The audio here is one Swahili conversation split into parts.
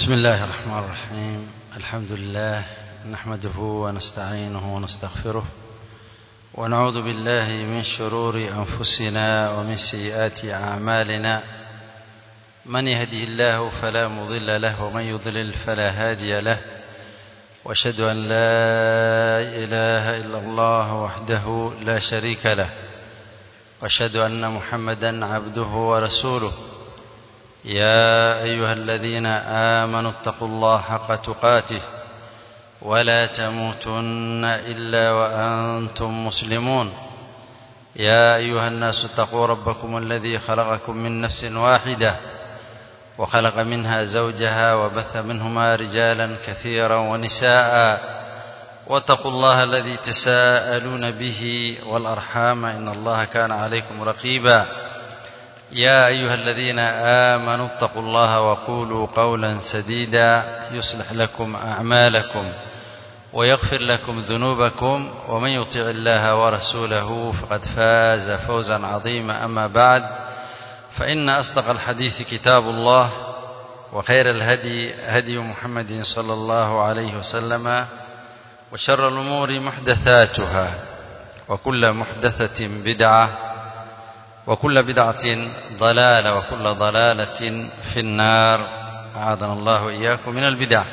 بسم الله الرحمن الرحيم الحمد لله نحمده ونستعينه ونستغفره ونعوذ بالله من شرور أنفسنا ومن سيئات أعمالنا من يهده الله فلا مضل له ومن يضلل فلا هادي له واشهد أن لا إله إلا الله وحده لا شريك له واشهد أن محمدا عبده ورسوله يا أيها الذين آمنوا اتقوا الله حق تقاته ولا تموتن إلا وأنتم مسلمون يا أيها الناس اتقوا ربكم الذي خلقكم من نفس واحدة وخلق منها زوجها وبث منهما رجالا كثيرا ونساء واتقوا الله الذي تساءلون به والأرحام إن الله كان عليكم رقيبا يا أيها الذين آمنوا اتقوا الله وقولوا قولا سديدا يصلح لكم أعمالكم ويغفر لكم ذنوبكم ومن يطع الله ورسوله فقد فاز فوزا عظيما أما بعد فإن أصدق الحديث كتاب الله وخير الهدي هدي محمد صلى الله عليه وسلم وشر الأمور محدثاتها وكل محدثة بدعة وكل بدعة ضلالة وكل ضلالة في النار أعاذنا الله إياكم من البدع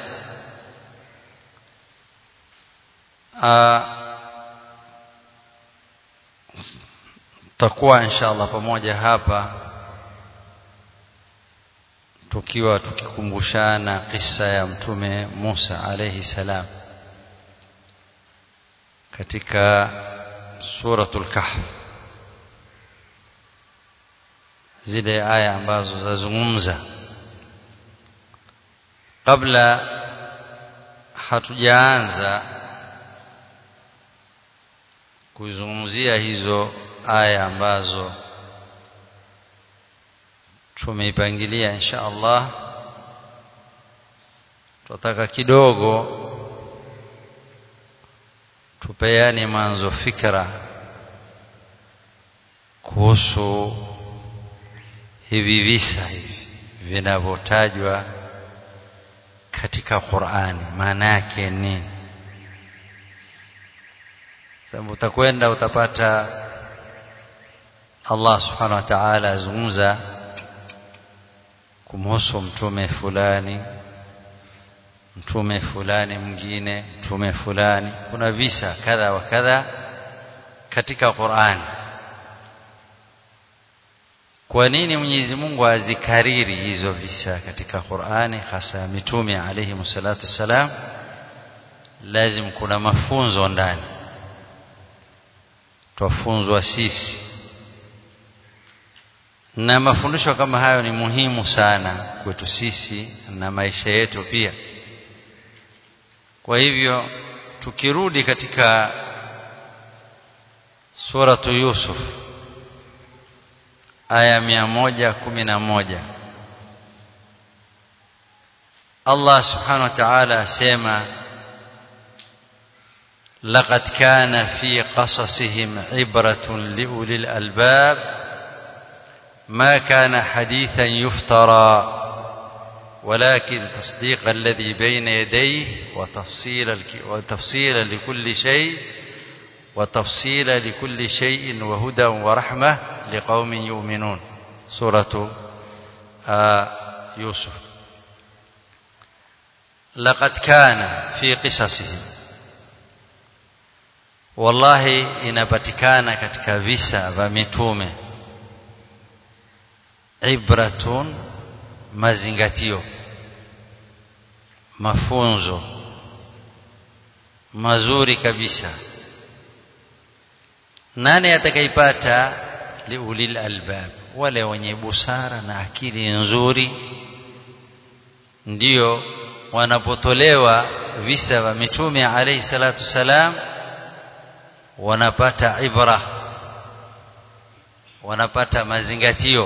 takuwa insha Allah pamoja hapa tukiwa tukikumbushana kisa ya mtume Musa alayhi salam katika suratul kahf zile aya ambazo zazungumza kabla hatujaanza kuzungumzia hizo aya ambazo tumeipangilia insha Allah tunataka kidogo tupeane mwanzo fikra kuhusu hivi visa hivi vinavyotajwa katika Qur'ani maana yake nini sababu utakwenda utapata Allah subhanahu wa ta'ala azungumza kumhusu mtume fulani mtume fulani mwingine mtume fulani kuna visa kadha wa kadha katika Qur'ani kwa nini Mwenyezi Mungu azikariri hizo visa katika Qur'ani hasa mitume alayhi msalatu salam lazim kuna mafunzo ndani twafunzwa sisi na mafundisho kama hayo ni muhimu sana kwetu sisi na maisha yetu pia kwa hivyo tukirudi katika suratu Yusuf aya mia moja kumi na moja Allah subhanahu wa ta'ala asema لقد كان في قصصهم عبرة لأولي الألباب ما كان حديثا يفترى ولكن تصديق الذي بين يديه وتفصيل وتفصيل لكل شيء وتفصيل لكل شيء وهدى ورحمة لقوم يؤمنون سورة آه يوسف لقد كان في قصصهم wallahi inapatikana katika visa vya mitume ibratun mazingatio mafunzo mazuri kabisa nani atakaipata liulil albab wale wenye busara na akili nzuri ndio wanapotolewa visa vya mitume alayhi salatu salam wanapata ibra wanapata mazingatio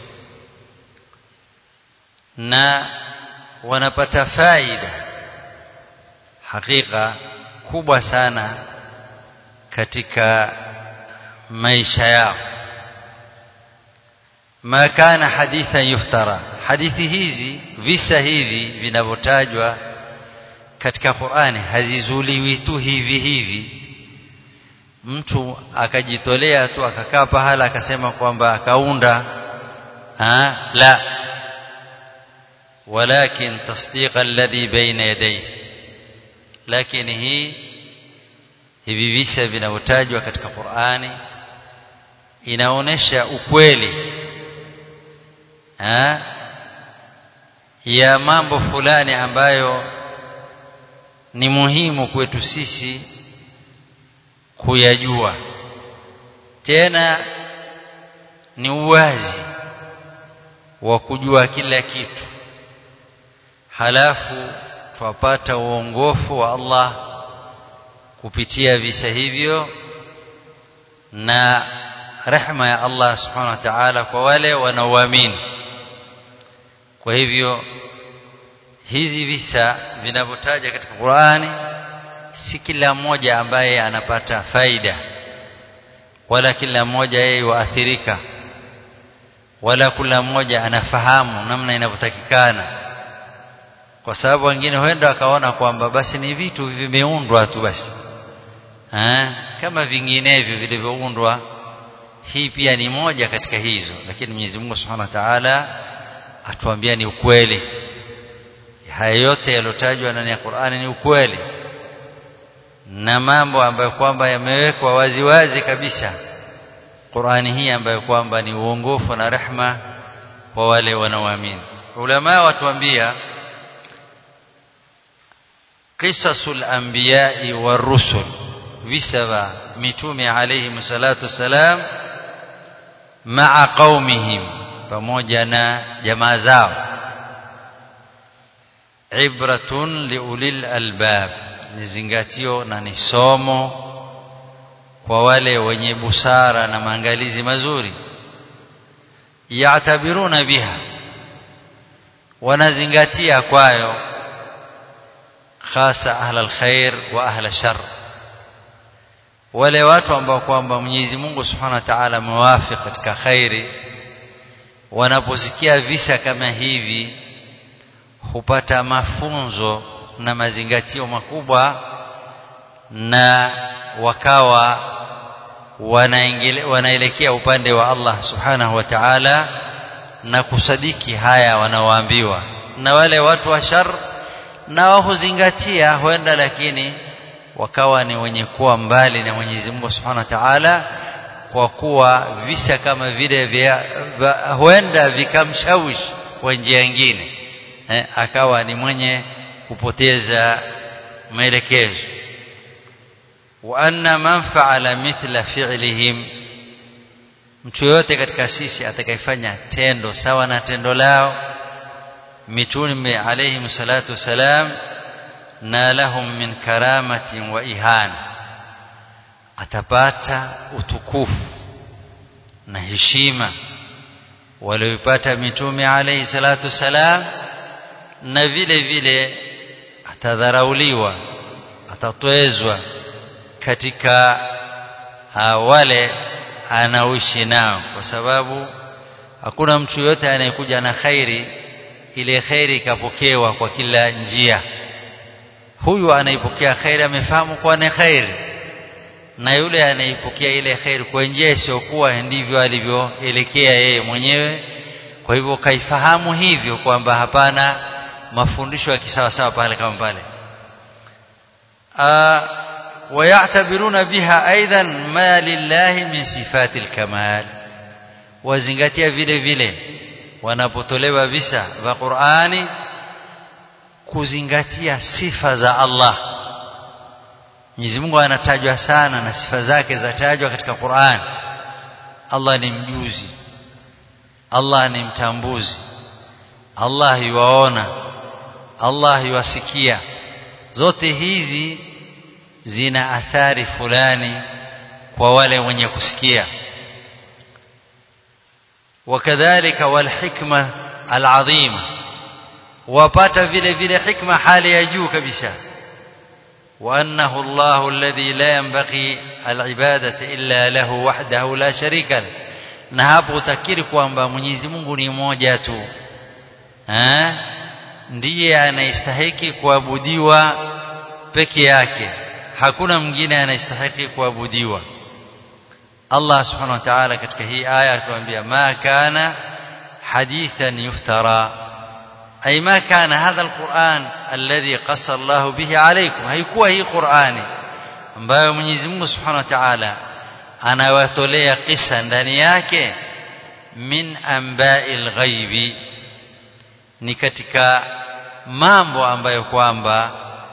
na wanapata faida hakika kubwa sana katika maisha yao ma kana hadithan yuftara hadithi hizi visa hivi vinavyotajwa katika Qur'ani hazizuliwi tu hivi hivi mtu akajitolea tu akakaa pahala akasema kwamba akaunda ha la walakin tasdiq alladhi baina yadayhi lakini hii hivi visa vinavyotajwa katika Qur'ani inaonesha ukweli ha ya mambo fulani ambayo ni muhimu kwetu sisi kuyajua tena ni uwazi wa kujua kila kitu halafu twapata uongofu wa Allah kupitia visa hivyo na rehma ya Allah subhanahu wa ta'ala kwa wale wanaoamini kwa hivyo hizi visa vinavyotaja katika Qur'ani si kila mmoja ambaye anapata faida wala kila mmoja yeye waathirika wala kila mmoja anafahamu namna inavyotakikana kwa sababu wengine huenda wakaona kwamba basi ni vitu vimeundwa tu basi ha? kama vinginevyo vilivyoundwa hii pia ni moja katika hizo lakini Mwenyezi Mungu Subhanahu wa Ta'ala atuambia ni ukweli haya yote yalotajwa ndani ya Qur'ani ni ukweli na mambo ambayo kwamba yamewekwa waziwazi kabisa Qur'ani hii ambayo kwamba ni uongofu na rehma kwa wale wanaoamini ulama watuambia qisasul anbiya'i warusul visa vya mitume alayhi salatu salam ma'a qaumihim pamoja na jamaa zao ibratun liulil albab ni zingatio na ni somo kwa wale wenye busara na maangalizi mazuri yaatabiruna biha wanazingatia kwayo hasa ahla alkhair wa ahla shar wale watu ambao kwamba Mwenyezi Mungu Subhanahu wa Ta'ala amewafiki katika khairi wanaposikia visa kama hivi hupata mafunzo na mazingatio makubwa na wakawa wanaelekea upande wa Allah subhanahu wa ta'ala na kusadiki haya wanaoambiwa na wale watu wa shar nao huzingatia huenda lakini wakawa ni wenye kuwa mbali na Mwenyezi Mungu Subhanahu wa Ta'ala kwa kuwa visa kama vile vya huenda vikamshawishi kwa njia nyingine eh, akawa ni mwenye kupoteza maelekezo wa anna man fa'ala mithla fi'lihim mtu yote katika sisi atakayefanya tendo sawa na tendo lao mitume alayhi salatu wasalam na lahum min karamatin wa ihana atapata utukufu na heshima walioipata mitume alayhi salatu wasalam na vile vile atadharauliwa atatwezwa katika uh, wale anaoishi nao kwa sababu hakuna mtu yote anayekuja na khairi ile khairi ikapokewa kwa kila njia huyu anaipokea khairi amefahamu kuwa ni khairi na yule anaipokea ile khairi kwa njia isiyokuwa ndivyo alivyoelekea yeye mwenyewe kwa hivyo kaifahamu hivyo kwamba hapana mafundisho ya kisawasawa pale kama pale ويعتبرون بها ايضا ما لله من صفات الكمال wazingatia vile vile wanapotolewa visa vya Qur'ani kuzingatia sifa za Allah Mwenyezi Mungu anatajwa sana na sifa zake zatajwa katika Qur'an Allah ni mjuzi Allah ni mtambuzi Allah yuwaona Allah yuwasikia zote hizi zina athari fulani kwa wale wenye kusikia wakadhalika walhikma alazima wapata vile vile hikma hali ya juu kabisa وأنه الله الذي لا ينبغي العبادة إلا له وحده لا شريك له na hapo utakiri kwamba Mwenyezi Mungu ni mmoja tu eh ndiye anayestahiki kuabudiwa peke yake hakuna mwingine anayestahiki kuabudiwa Allah subhanahu wa ta'ala katika hii aya atuambia ma kana hadithan yuftara ay ma kana hadha alquran alladhi qassa Allah bihi alaykum haikuwa hii Qur'ani ambayo Mwenyezi Mungu subhanahu wa ta'ala anawatolea kisa ndani yake min amba'il ghaibi ni katika mambo ambayo kwamba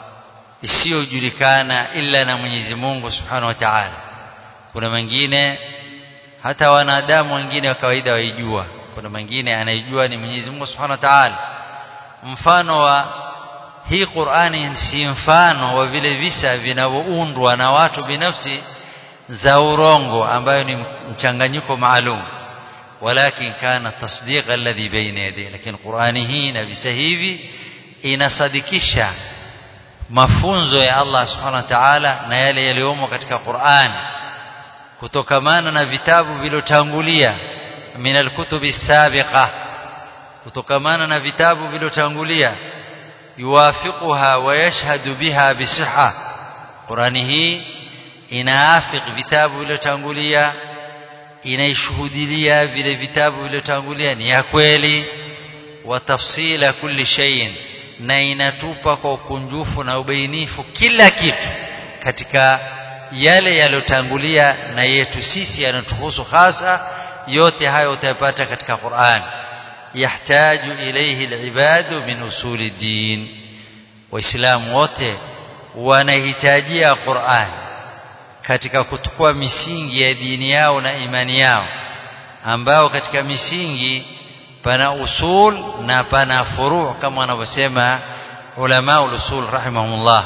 isiyojulikana ila na Mwenyezi Mungu Subhanahu wa Ta'ala kuna mengine hata wanadamu wengine wa kawaida waijua kuna mengine anaijua ni Mwenyezi Mungu Subhanahu wa Ta'ala mfano wa hii Qur'ani si mfano wa vile visa vinavyoundwa na watu binafsi za urongo ambayo ni mchanganyiko maalum walakin kana tasdiq alladhi baina yadayhi lakini Qur'ani hii na visa hivi inasadikisha mafunzo ya Allah subhanahu wa ta'ala na yale yaliyomo katika Qur'an kutokamana na vitabu vilotangulia min alkutubi sabiqa kutokamana na vitabu vilotangulia yuwafiquha wa yashhadu biha bisihha Qur'ani hii inaafik vitabu vilotangulia inaishuhudilia vile vitabu vilotangulia ni ya kweli wa tafsila kulli shay'in na inatupa kwa ukunjufu na ubainifu kila kitu katika yale yaliyotangulia na yetu sisi yanatuhusu hasa yote hayo utayapata katika Qur'an yahtaju ilayhi alibadu min usuli din waislamu wote wanahitajia Qur'an katika kutukua misingi ya dini yao na imani yao ambao katika misingi pana usul na pana furu' kama wanavyosema ulama usul rahimahumullah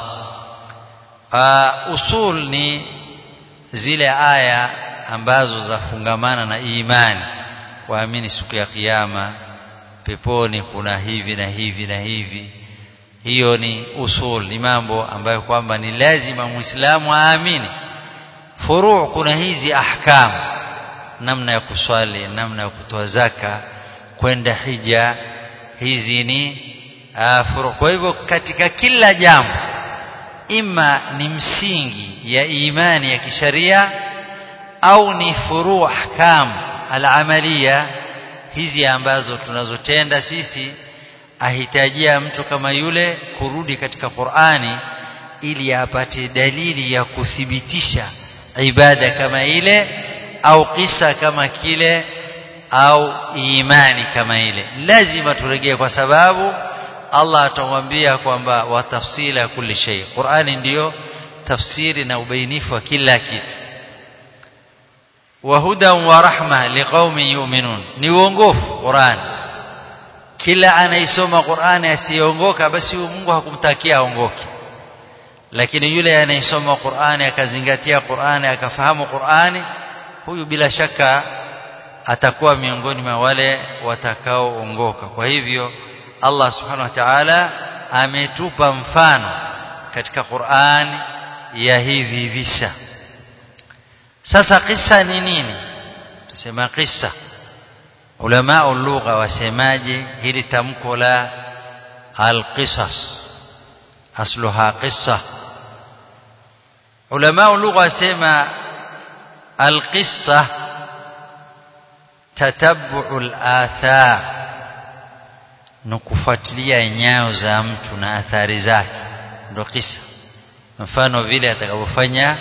usul ni zile aya ambazo zafungamana na imani waamini siku ya kiyama peponi kuna hivi na hivi na hivi hiyo ni usul ni mambo ambayo kwamba ni lazima muislamu aamini furu' kuna hizi ahkam namna ya kuswali namna ya kutoa zaka kwenda hija hizi ni furu' kwa hivyo katika kila jambo ima ni msingi ya imani ya kisharia au ni furu' ahkam al-amaliya hizi ambazo tunazotenda sisi ahitajia mtu kama yule kurudi katika Qur'ani ili apate dalili ya kuthibitisha ibada kama ile au kisa kama kile au imani kama ile lazima turejee kwa sababu Allah atamwambia kwamba watafsila kulli shay Qur'ani ndiyo tafsiri na ubainifu wa kila kitu wa hudan wa rahma liqaumin yu'minun ni uongofu Qur'an kila anaisoma Qur'ani asiongoka basi Mungu hakumtakia aongoke lakini yule anayesoma Qur'ani akazingatia Qur'ani akafahamu Qur'ani huyu bila shaka atakuwa miongoni mwa wale watakaoongoka kwa hivyo Allah subhanahu wa ta'ala ametupa mfano katika Qur'an ya hivi visa sasa kisa ni nini tusema kisa ulama lugha wasemaje hili tamko la alqisas asluha qissa ulama lugha wasema alqissa tatabbu alathar na kufuatilia nyayo za mtu na athari zake ndio kisa mfano vile atakavyofanya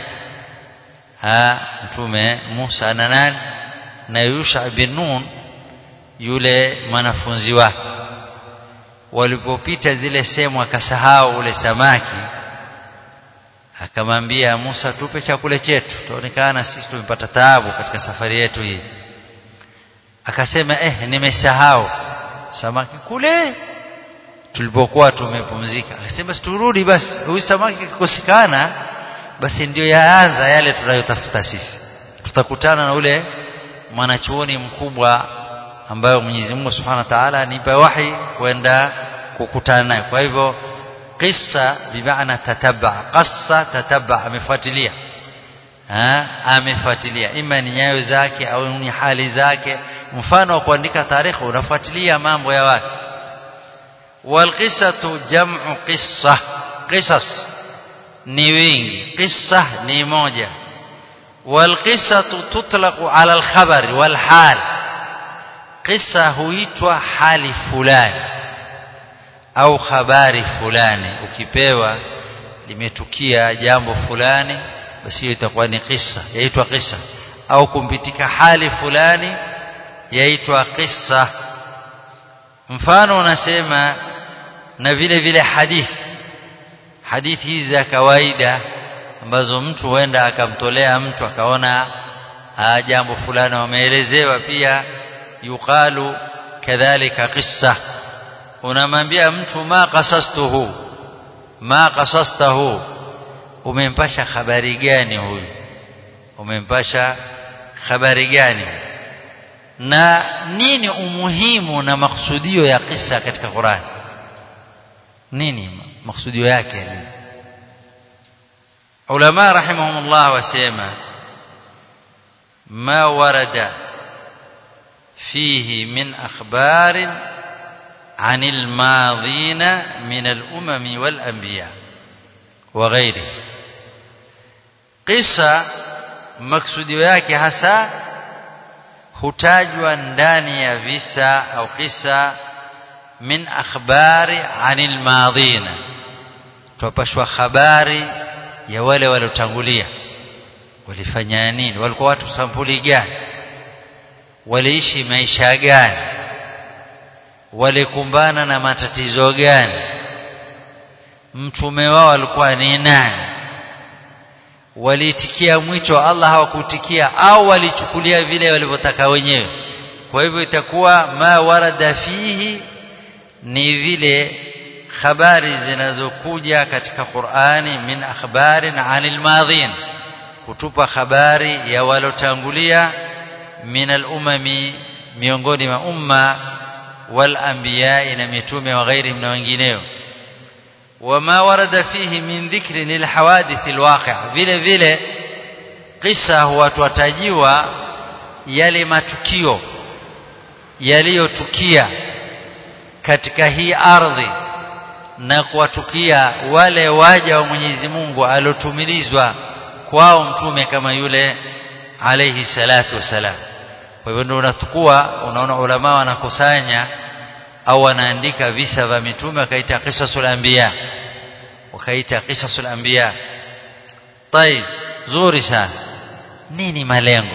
mtume Musa na nani na Yusha bin Nun yule mwanafunzi wake walipopita zile sehemu akasahau ule samaki akamwambia Musa tupe chakula chetu tuonekana sisi tumepata taabu katika safari yetu hii akasema eh nimesahau samaki kule tulipokuwa tumepumzika akasema turudi basi huyu samaki kikosekana basi ndio yaanza yale tunayotafuta sisi tutakutana na ule mwanachuoni mkubwa ambayo Mwenyezi Mungu Subhanahu wa Ta'ala anipa wahi kwenda kukutana naye kwa hivyo qissa bimaana tatabba qassa tatabba amefuatilia ha amefuatilia ima ni nyayo zake au ni hali zake mfano wa kuandika tarehe unafuatilia mambo ya watu walqisatu jam'u qissa qisas ni wingi qissa ni moja walqisatu tutlaqu ala alkhabari walhal qissa huitwa hali fulani au habari fulani ukipewa limetukia jambo fulani basi hiyo itakuwa ni kisa yaitwa kisa au kumpitika hali fulani yaitwa kisa mfano unasema na vile vile hadithi hadithi hizi za kawaida ambazo mtu huenda akamtolea mtu akaona jambo fulani wameelezewa pia yuqalu kadhalika qissa unamwambia mtu ma qasastuhu ma qasastahu umempasha habari gani huyu umempasha habari gani na nini umuhimu na maksudio ya kisa katika Qur'an nini maksudio yake nini ulama rahimahumullah wasema ma warada fihi min akhbarin عن الماضين من الأمم والأنبياء وغيره قصة maksudio yake hasa hutajwa ndani ya visa au kisa min akhbari anil madhina tupashwa habari ya wale waliotangulia walifanya nini walikuwa watu sampuli gani waliishi maisha gani walikumbana na matatizo gani mtume wao alikuwa ni nani waliitikia mwito wa Allah hawakutikia au walichukulia vile walivyotaka wenyewe kwa hivyo itakuwa ma warada fihi ni vile habari zinazokuja katika Qur'ani min akhbarin anil madhin kutupa habari ya walotangulia min al-umami miongoni mwa umma wal anbiya na mitume wa ghairihim na wengineo wama warada fihi min dhikri lil hawadith al waqi' vile vile kisa huwatajiwa yale matukio yaliyotukia katika hii ardhi na kuwatukia wale waja wa Mwenyezi Mungu alotumilizwa kwao mtume kama yule alayhi salatu wasalam kwa hivyo ndio unatukua unaona ulama wanakusanya au wanaandika visa vya mitume wakaita qisasul anbiya wakaita qisasul anbiya طيب zuri sana nini malengo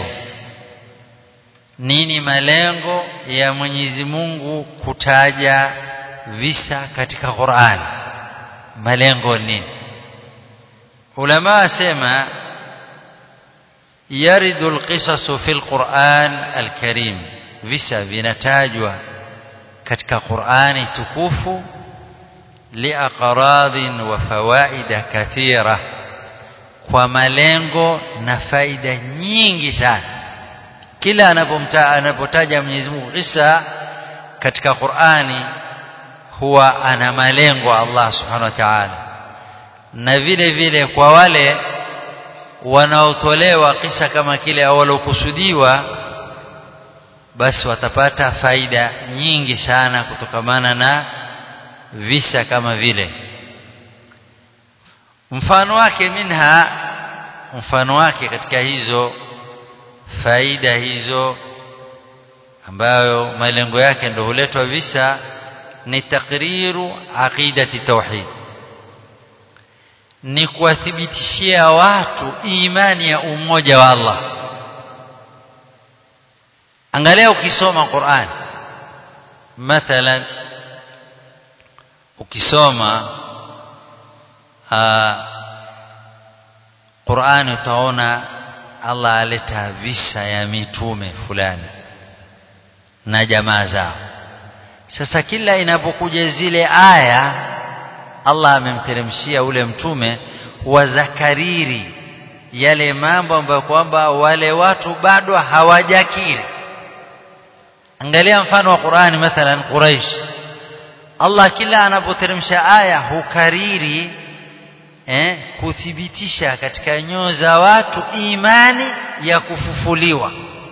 nini malengo ya Mwenyezi Mungu kutaja visa katika Qur'an malengo nini ulama asema yaridu alqisasu fil Qur'an alkarim visa vinatajwa katika Qur'ani tukufu liaqradin wa fawaida kathira kwa malengo na faida nyingi sana kila anapomta anapotaja Mwenyezi Mungu kisa katika Qur'ani huwa ana malengo Allah Subhanahu wa Ta'ala na vile vile kwa wale wanaotolewa kisa kama kile au walokusudiwa basi watapata faida nyingi sana kutokamana na visa kama vile mfano wake minha mfano wake katika hizo faida hizo ambayo malengo yake ndio huletwa visa ni takriru aqidati tauhid ni kuwathibitishia watu imani ya umoja wa Allah angalia ukisoma Qur'an mathalan ukisoma Qur'an utaona Allah aleta visa ya mitume fulani na jamaa zao sasa kila inapokuja zile aya Allah amemteremshia ule mtume wazakariri yale mambo ambayo kwamba wale watu bado hawajakiri angalia mfano wa Qur'ani mathalan Quraish Allah kila anapoteremsha aya hukariri eh, kuthibitisha katika nyoyo za watu imani ya kufufuliwa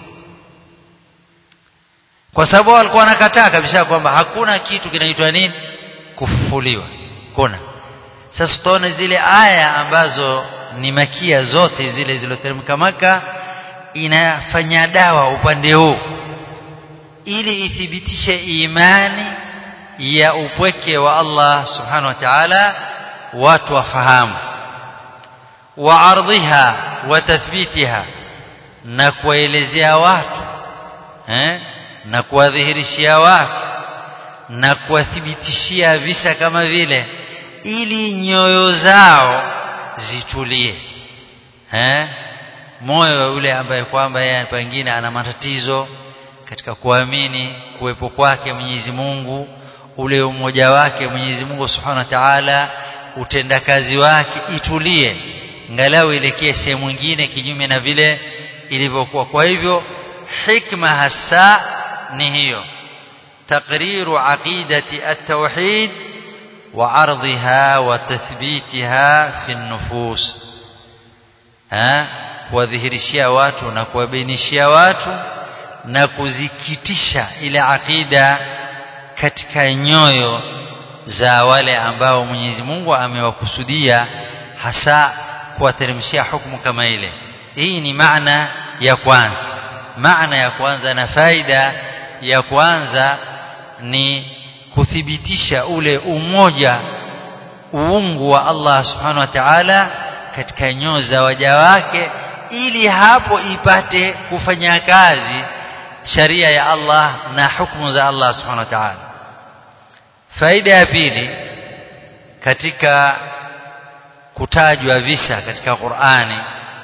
kwa sababu walikuwa wanakataa kabisa kwamba hakuna kitu kinaitwa nini kufufuliwa kuna sasa tutaona zile aya ambazo ni makia zote zile zilizoteremka maka inafanya dawa upande huu ili ithibitishe imani ya upweke wa Allah subhanahu wa ta'ala watu wafahamu wa ardhiha wa tathbitiha na kuwaelezea watu eh na kuwadhihirishia watu na kuwathibitishia visa kama vile ili nyoyo zao zitulie eh moyo wa yule ambaye kwamba yeye pengine ana matatizo katika kuamini kuwepo kwake Mwenyezi Mungu ule umoja wake Mwenyezi Mungu Subhanahu wa Ta'ala utendakazi wake itulie ngalau elekee sehemu nyingine kinyume na vile ilivyokuwa kwa hivyo hikma hasa ni hiyo تقرير عقيدة التوحيد وعرضها وتثبيتها في النفوس ها kuwadhihirishia watu na kuwabainishia watu na kuzikitisha ile akida katika nyoyo za wale ambao Mwenyezi Mungu amewakusudia hasa kuwateremshia hukumu kama ile hii ni maana ya kwanza maana ya kwanza na faida ya kwanza ni kuthibitisha ule umoja uungu wa Allah subhanahu wa ta'ala katika nyoyo za waja wake ili hapo ipate kufanya kazi sharia ya Allah na hukumu za Allah subhanahu wa ta'ala faida ya pili katika kutajwa visa katika Qur'ani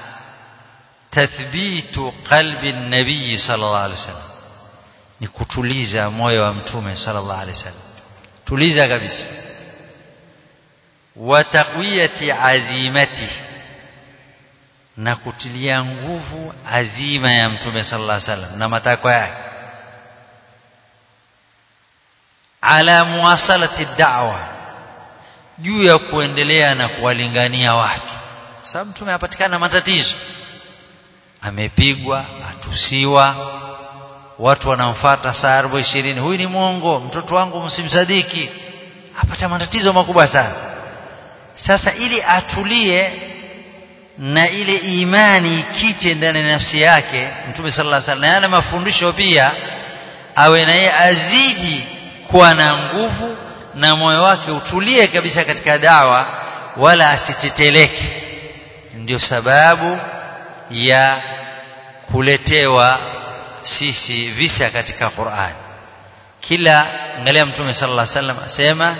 tathbitu qalbi nabii sallallahu alaihi wasallam ni kutuliza moyo wa mtume sallallahu alaihi wasallam tuliza kabisa wa taqwiyati azimati na kutilia nguvu azima ya mtume sallallahu alaihi wasallam na matakwa yake ala muwasalati da'wa juu ya kuendelea na kuwalingania watu sababu mtume apatikana matatizo amepigwa atusiwa watu wanamfuata saa 40 huyu ni mwongo mtoto wangu msimsadiki apata matatizo makubwa sana sasa ili atulie na ile imani ikite ndani ya nafsi yake mtume sallallahu alaihi wasallam na mafundisho pia awe naye azidi kuwa na nguvu na moyo wake utulie kabisa katika dawa wala asiteteleke ndio sababu ya kuletewa sisi visa katika Qur'an kila angalia mtume sallallahu alaihi wasallam asema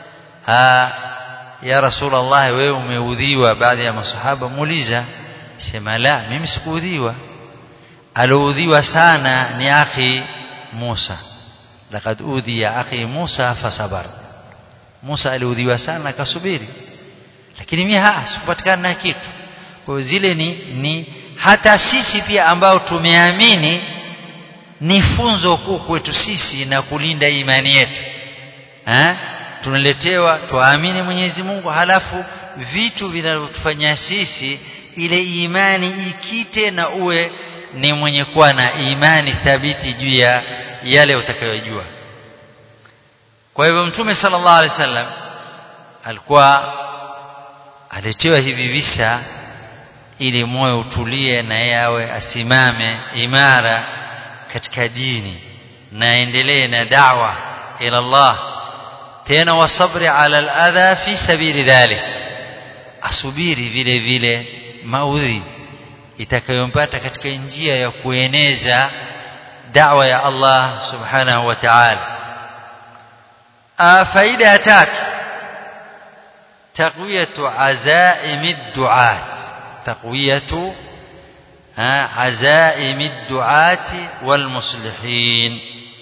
ya rasulullah wewe umeudhiwa baadhi ya masahaba muuliza sema la mimi sikuudhiwa aloudhiwa sana ni akhi Musa laqad udhiya akhi Musa fasabar Musa aliudhiwa sana akasubiri lakini mimi ha sikupatikana na kitu kwa zile ni ni hata sisi pia ambao tumeamini ni funzo kuu kwetu sisi na kulinda imani yetu eh tunaletewa tuamini Mwenyezi Mungu halafu vitu vinavyotufanya sisi ile imani ikite na uwe ni mwenye kuwa na imani thabiti juu ya yale utakayojua kwa hivyo mtume sallallahu alaihi wasallam alikuwa aletewa hivi visa ili moyo utulie na yeye awe asimame imara katika dini na endelee na da'wa ila Allah tena wasabri ala al-adha fi sabili dhalik asubiri vile vile maudhi itakayompata katika njia ya kueneza da'wa ya Allah subhanahu wa ta'ala faida ya tatu taqwiyatu azaimi ad-du'at taqwiyatu عزائم الدعاة والمصلحين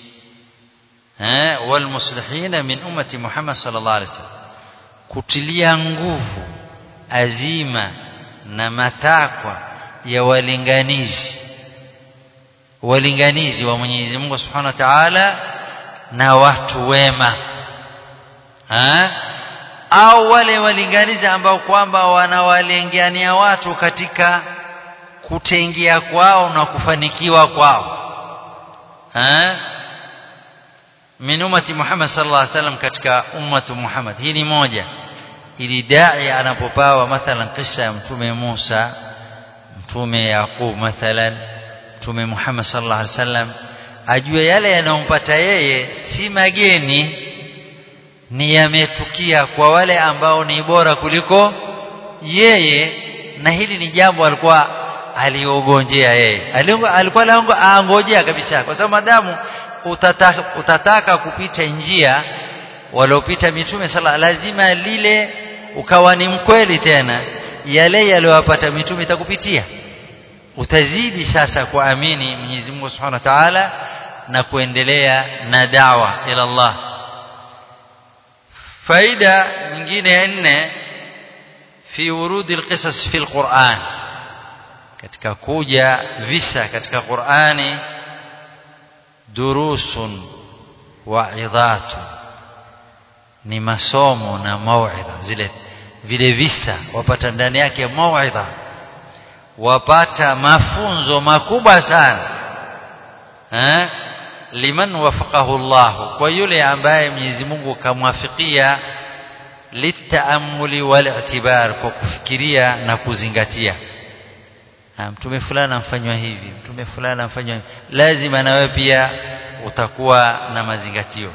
والمصلحين من أمة محمد صلى الله عليه وسلم kutilia nguvu azima na matakwa ya walinganizi walinganizi wa Mwenyezi Mungu Subhanahu wa Ta'ala na watu wema ha? au wale walinganizi ambao kwamba wanawalengania watu katika kutengia kwao na kufanikiwa kwao eh min ummati Muhammad sallallahu alaihi wasallam katika ummatu Muhammad hii ni moja ili dai anapopawa mathalan kisa ya mtume Musa mtume Yaqub mathalan mtume Muhammad sallallahu alaihi wasallam ajue yale yanayompata yeye si mageni ni yametukia kwa wale ambao ni bora kuliko yeye na hili ni jambo alikuwa aliogonjea yeye alikuwa lango aangojea kabisa kwa sababu madamu utataka, utataka kupita njia waliopita mitume sala lazima lile ukawa ni mkweli tena yale yaliyowapata mitume itakupitia utazidi sasa kuamini Mwenyezi Mungu Subhanahu wa Ta'ala na kuendelea na dawa ila Allah faida nyingine ya nne fi urudi alqisas fi alquran katika kuja visa katika Qur'ani durusun wa idhatu ni masomo na mauidha zile vile visa wapata ndani yake mauidha wapata mafunzo makubwa sana eh liman wafaqahu Allah kwa yule ambaye Mwenyezi Mungu kamwafikia litaamuli wal i'tibar kwa kufikiria na kuzingatia mtume fulani amfanywa hivi mtume fulani amfanywa hivi lazima na wewe pia utakuwa na mazingatio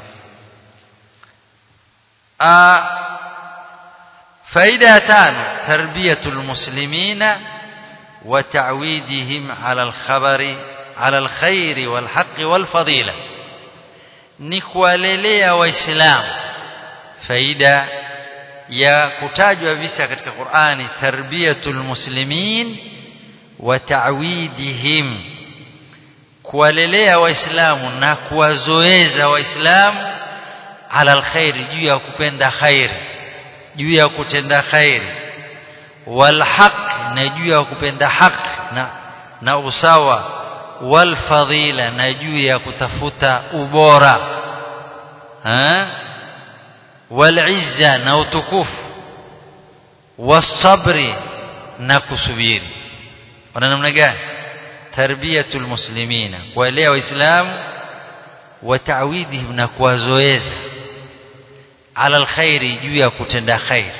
faida ya tano tarbiyatul muslimina wa ta'widihim ala al-khabari ala al-khair wal-haqq wal-fadila ni kuwalelea waislamu faida ya kutajwa visa katika Qur'ani tarbiyatul muslimin wa ta'widihim kuwalelea waislamu na kuwazoeza waislamu ala alkhair juu ya kupenda khair juu ya kutenda khair wal haq na juu ya kupenda haq na na usawa wal fadila na juu ya kutafuta ubora ha wal izza na utukufu wasabri na kusubiri wana namna gani tarbiyatul muslimina kuwalea waislamu wa ta'widihim na kuwazoeza ala alkhairi juu ya kutenda khair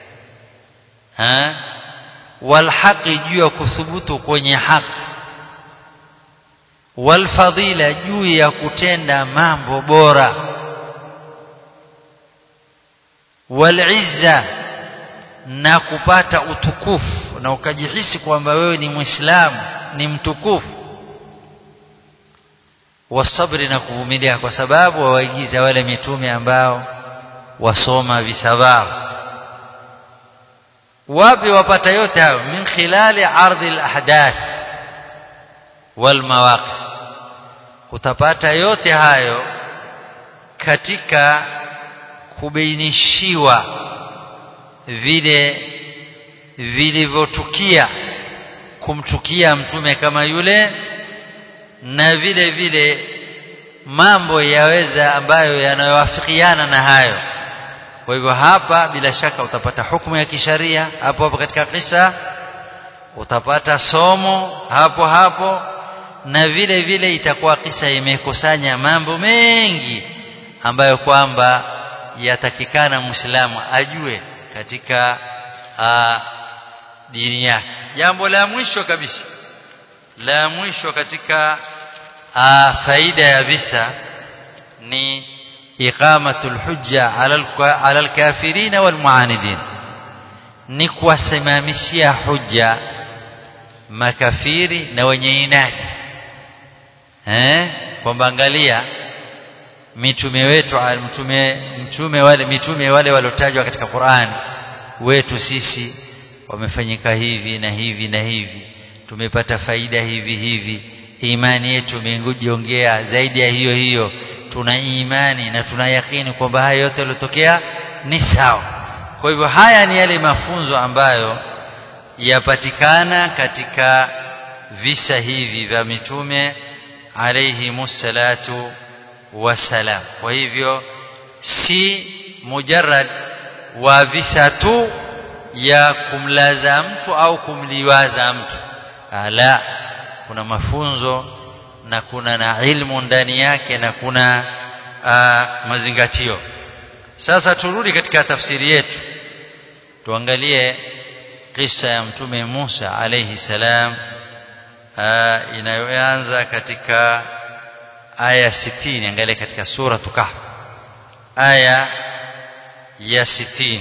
ha wal haqi juu ya kuthubutu kwenye haki wal fadila juu ya kutenda mambo bora wal izza na kupata utukufu na ukajihisi kwamba wewe ni muislamu ni mtukufu wasabri na kuvumilia kwa sababu wawaigiza wale mitume ambao wasoma visabao wapi wapata yote hayo min khilali ardhi alahdath wal mawaqif utapata yote hayo katika kubainishiwa vile vilivyotukia kumtukia mtume kama yule na vile vile mambo yaweza ambayo yanayowafikiana na hayo kwa hivyo hapa bila shaka utapata hukumu ya kisharia hapo hapo katika kisa utapata somo hapo hapo na vile vile itakuwa kisa imekusanya mambo mengi ambayo kwamba yatakikana muislamu ajue katika aa, dini yake jambo la mwisho kabisa la mwisho katika aa, faida ya visa ni iqamatul hujja ala alkafirin walmuanidin ni kuwasimamishia hujja makafiri na wenye inadi eh kwamba angalia mitume wetu mtume mtume wale mitume wale waliotajwa katika Qur'an wetu sisi wamefanyika hivi na hivi na hivi tumepata faida hivi hivi imani yetu imejiongea zaidi ya hiyo hiyo tuna imani na tuna yakini kwamba haya yote yaliyotokea ni sawa kwa hivyo haya ni yale mafunzo ambayo yapatikana katika visa hivi vya mitume alayhi musallatu wasalam kwa hivyo si mujarrad wa visa tu ya kumlaza mtu au kumliwaza mtu ala kuna mafunzo na kuna na ilmu ndani yake na kuna uh, mazingatio sasa turudi katika tafsiri yetu tuangalie kisa ya mtume Musa alayhi salam uh, inayoanza katika aya 60 angalia katika sura Kahf aya ya 60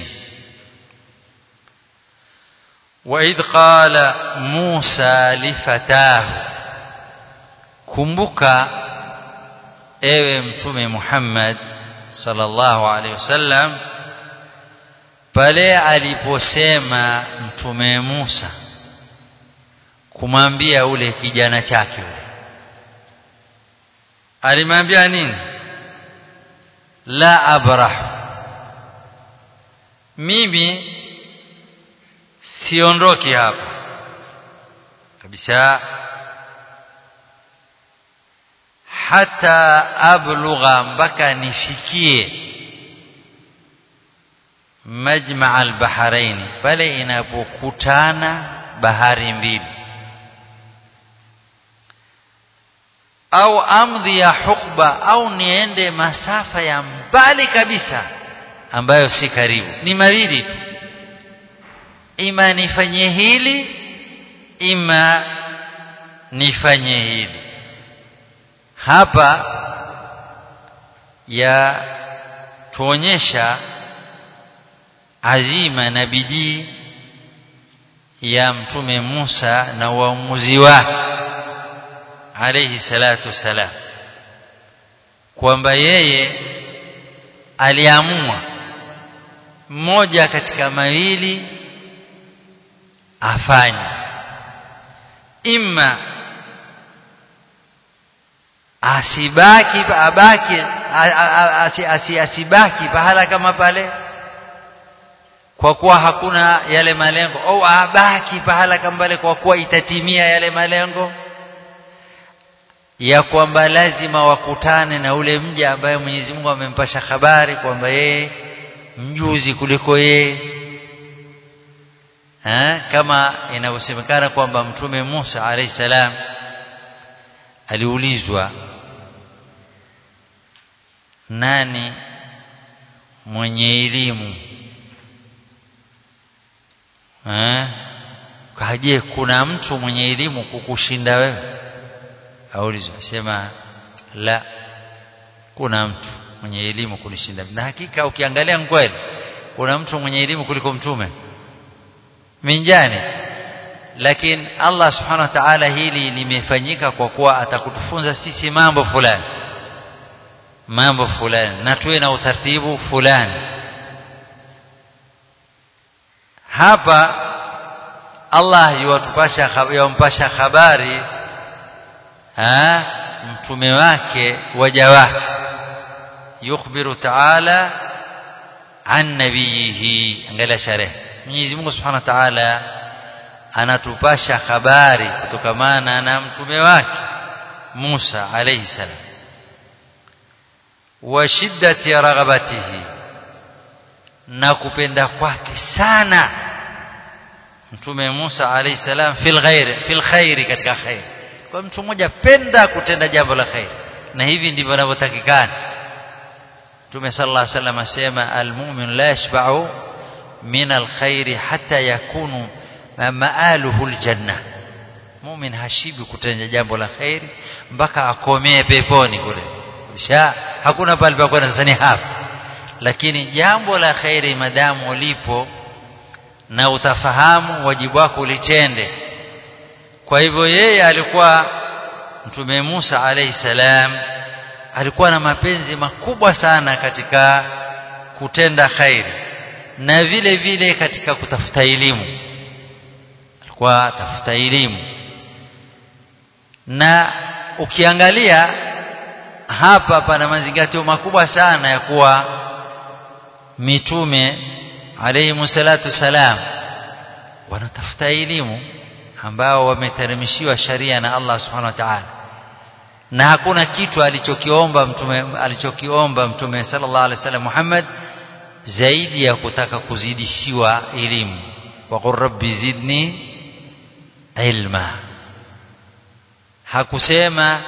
وإذ قال موسى لفتاه kumbuka ewe mtume Muhammad sallallahu alaihi wasallam pale aliposema mtume Musa kumwambia ule kijana chake ule alimwambia nini la abrah mimi siondoki hapa kabisa hata ablugha mpaka nifikie majma albaharaini pale inapokutana bahari mbili au amdhi ya hukba au niende masafa ya mbali kabisa ambayo si karibu ni mawili tu ima nifanye hili ima nifanye hili hapa ya tuonyesha azima na bidii ya mtume Musa na uamuzi wake alayhi salatu wasalam kwamba yeye aliamua mmoja katika mawili afanye imma asibaki abaki asibaki pahala kama pale kwa kuwa hakuna yale malengo au abaki pahala kama pale kwa kuwa itatimia yale malengo ya kwamba lazima wakutane na ule mja ambaye Mwenyezi Mungu amempasha habari kwamba yeye mjuzi kuliko yeye ha? kama inavyosemekana kwamba mtume Musa alayhi salam aliulizwa nani mwenye elimu eh kaje kuna mtu mwenye elimu kukushinda wewe aulizwa sema la kuna mtu mwenye elimu kunishinda na hakika ukiangalia kweli kuna mtu mwenye elimu kuliko mtume minjani lakini Allah subhanahu wa ta'ala hili limefanyika kwa kuwa atakutufunza sisi mambo fulani mambo fulani na tuwe na utaratibu fulani hapa Allah yuwatupasha yumpasha habari ha mtume wake waja wake yukhbiru ta'ala an nabiyihi angalia sharehe Mwenyezi Mungu Subhanahu wa Ta'ala anatupasha habari kutokamana na mtume wake Musa alayhi salam wa shiddati raghabatihi na kupenda kwake sana mtume Musa alayhi salam fil ghairi fil khairi katika khairi kwa mtu mmoja penda kutenda jambo la khairi na hivi ndivyo wanavyotakikana Mtume sallallahu alayhi wasallam asema almu'min la yashba'u min alkhairi hatta yakunu maaluhu aljanna mu'min hashibi kutenda jambo la khairi mpaka akomee peponi kule kisha hakuna pale pa kwenda sasa ni hapa lakini jambo la khairi madamu ulipo na utafahamu wajibu wako ulitende kwa hivyo yeye alikuwa mtume Musa alayhi salam alikuwa na mapenzi makubwa sana katika kutenda khairi na vile vile katika kutafuta elimu alikuwa tafuta elimu na ukiangalia hapa pana mazingatio makubwa sana ya kuwa mitume alayhi salatu salam wanatafuta elimu ambao wameteremshiwa sharia na Allah subhanahu wa ta'ala na hakuna kitu alichokiomba mtume alichokiomba mtume sallallahu alaihi wasallam Muhammad zaidi ya kutaka kuzidishiwa elimu waqul rabbi zidni ilma hakusema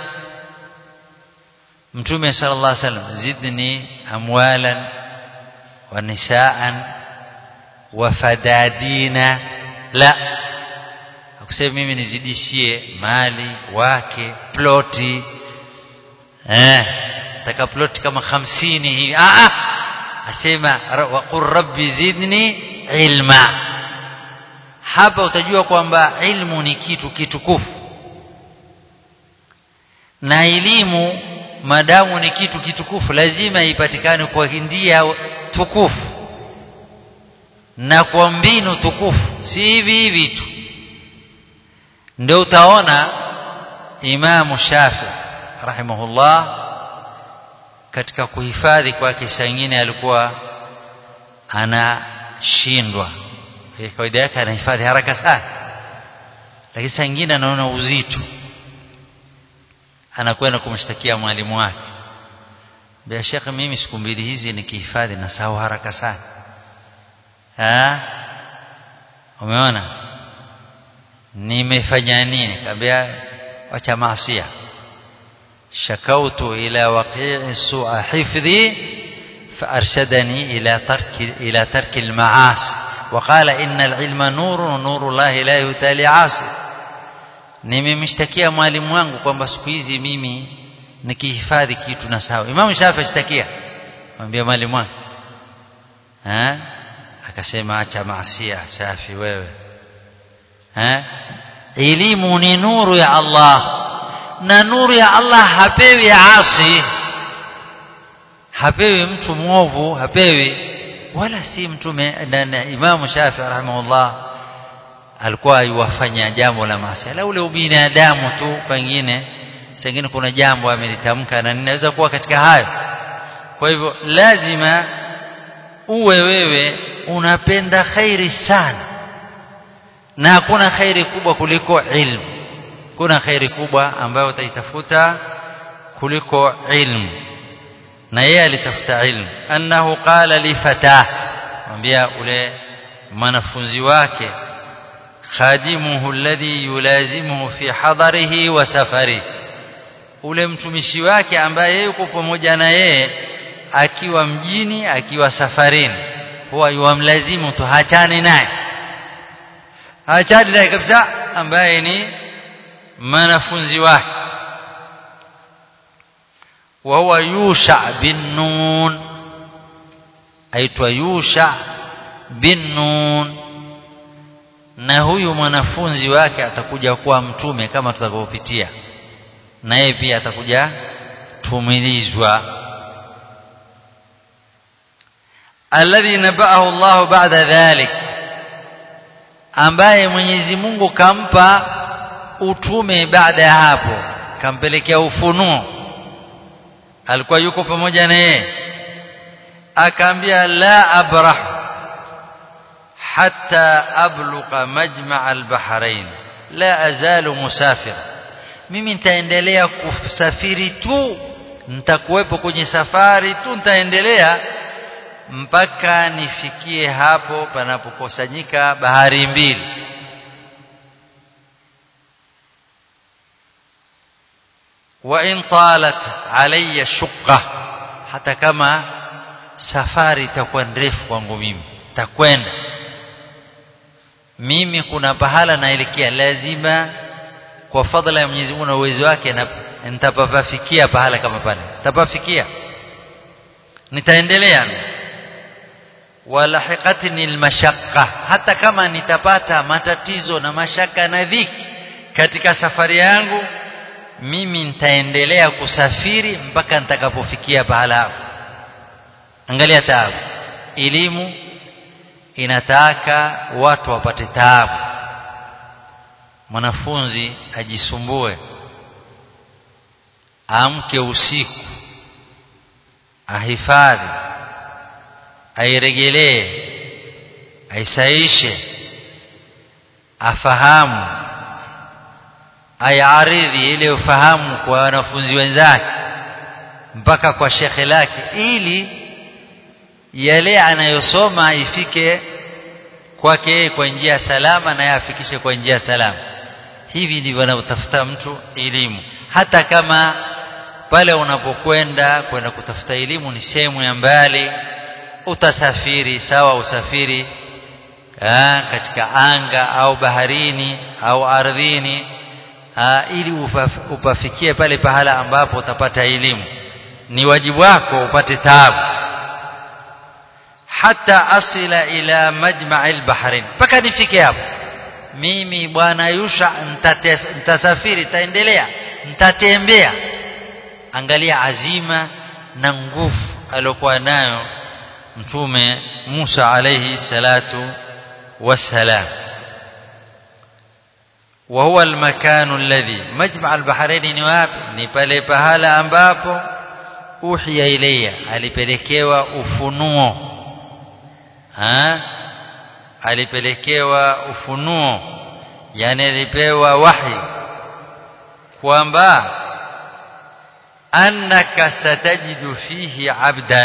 mtume sallallahu alaihi wasallam zidni amwalan wa nisaan wa fadadina la hakusema mimi nizidishie mali wake ploti eh taka ploti kama 50 hivi ah ah asema waqur rabbi zidni ilma hapa utajua kwamba ilmu ni kitu kitukufu na elimu madamu ni kitu kitukufu lazima ipatikane kwa ndia tukufu na kwa mbinu tukufu si hivi hivi tu ndio utaona Imamu Shafi rahimahullah katika kuhifadhi kwake saa nyingine alikuwa anashindwa kawaida yake anahifadhi haraka sana lakini saa nyingine anaona uzito anakwenda kumshtakia mwalimu wake bila shaka mimi siku mbili hizi nikihifadhi na sahau haraka sana ah umeona nimefanya nini kaambia wacha maasia shakautu ila waqi'i su'a hifdhi فارشدني الى ترك الى ترك المعاصي وقال ان العلم نور ونور الله لا يتالي عاصي nimemshtakia mwalimu wangu kwamba siku hizi mimi nikihifadhi kitu na sawa Imam Shafi ashtakia mwambia mwalimu wangu eh akasema acha maasia Shafi wewe eh elimu ni nuru ya Allah na nuru ya Allah hapewi asi hapewi mtu mwovu hapewi wala si mtume na Imam Shafi rahimahullah alikuwa yuwafanya jambo la maasi la ule ubinadamu tu pengine sengine kuna jambo amelitamka na ninaweza kuwa katika hayo kwa hivyo lazima uwe wewe unapenda khairi sana na hakuna khairi kubwa kuliko ilmu kuna khairi kubwa ambayo utaitafuta kuliko ilmu na yeye alitafuta ilmu annahu qala li fatah mwambia ule mwanafunzi wake khadimuhu alladhi yulazimuhu fi hadarihi wa safari ule mtumishi wake ambaye yuko pamoja na yeye akiwa mjini akiwa safarini huwa yuamlazimu tu hachani naye hachani naye kabisa ambaye ni mwanafunzi wake wa huwa yusha bin nun aitwa yusha bin nun na huyu mwanafunzi wake atakuja kuwa mtume kama tutakavyopitia na yeye pia atakuja tumilizwa alladhi nabaahu Allah ba'da dhalik ambaye Mwenyezi Mungu kampa utume baada ya hapo kampelekea ufunuo alikuwa yuko pamoja na yeye akaambia la abrah hatta abluqa majma' al-bahrain la azalu musafir mimi nitaendelea kusafiri tu nitakuwepo kwenye safari tu nitaendelea mpaka nifikie hapo panapokusanyika bahari mbili wa in talat alayya shuqqa hata kama safari itakuwa ndefu kwangu mimi takwenda mimi kuna pahala naelekea lazima kwa fadhila ya Mwenyezi Mungu na uwezo wake na nitapafikia pahala kama pale nitapafikia nitaendelea walahiqatni almashaqqa hata kama nitapata matatizo na mashaka na dhiki katika safari yangu mimi nitaendelea kusafiri mpaka nitakapofikia pahala hapo angalia taabu elimu inataka watu wapate taabu mwanafunzi ajisumbue amke usiku ahifadhi airegelee aisaishe afahamu ayaridhi ile ufahamu kwa wanafunzi wenzake mpaka kwa shekhe lake ili yale anayosoma ifike kwake kwa njia salama na yafikishe kwa njia salama hivi ndivyo anavyotafuta mtu elimu hata kama pale unapokwenda kwenda kutafuta elimu ni sehemu ya mbali utasafiri sawa usafiri aa, katika anga au baharini au ardhini aa, ili upaf, upafikie pale pahala ambapo utapata elimu ni wajibu wako upate taabu hata asila ila majma'i al-bahrain mpaka nifike hapo mimi bwana Yusha nitasafiri taendelea nitatembea angalia azima na nguvu aliyokuwa nayo mtume Musa alayhi salatu wassalam وهو المكان الذي مجمع البحرين ni wapi ni pale pahala ambapo uhiya ilayya alipelekewa ufunuo ha alipelekewa ufunuo yani alipewa wahi kwamba annaka satajidu fihi abdan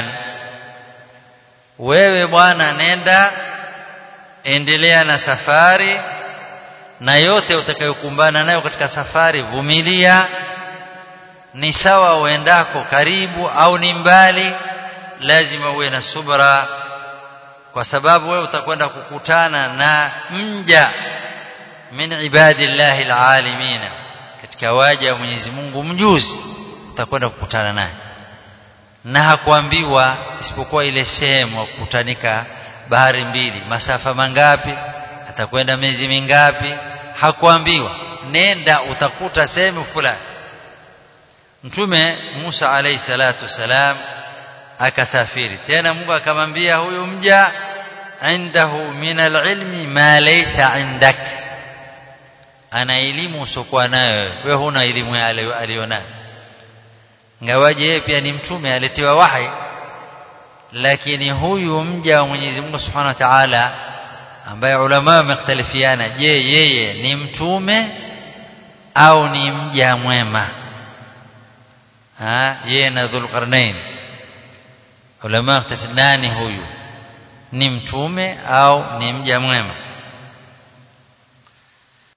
wewe bwana nenda endelea na safari na yote utakayokumbana nayo katika safari vumilia ni sawa uendako karibu au ni mbali lazima uwe na subra kwa sababu wewe utakwenda kukutana na mja min ibadillahi alalamin katika waja wa Mwenyezi Mungu mjuzi utakwenda kukutana naye na hakuambiwa isipokuwa ile sehemu kukutanika bahari mbili masafa mangapi atakwenda miezi mingapi hakuambiwa nenda utakuta sehemu fulani mtume Musa alayhi salatu salam akasafiri tena Mungu akamwambia huyu mja indahu min alilmi ma laysa indak ana elimu usokuwa nayo wewe huna elimu aliyonayo ngawaje yeye pia ni mtume aletiwa wahi lakini huyu mja wa Mwenyezi Mungu Subhanahu wa Ta'ala ambaye ulama wamekhtalifiana je yeye ni mtume au ni mja mwema ha yeye na Dhulqarnain ulama nani huyu ni mtume au ni mja mwema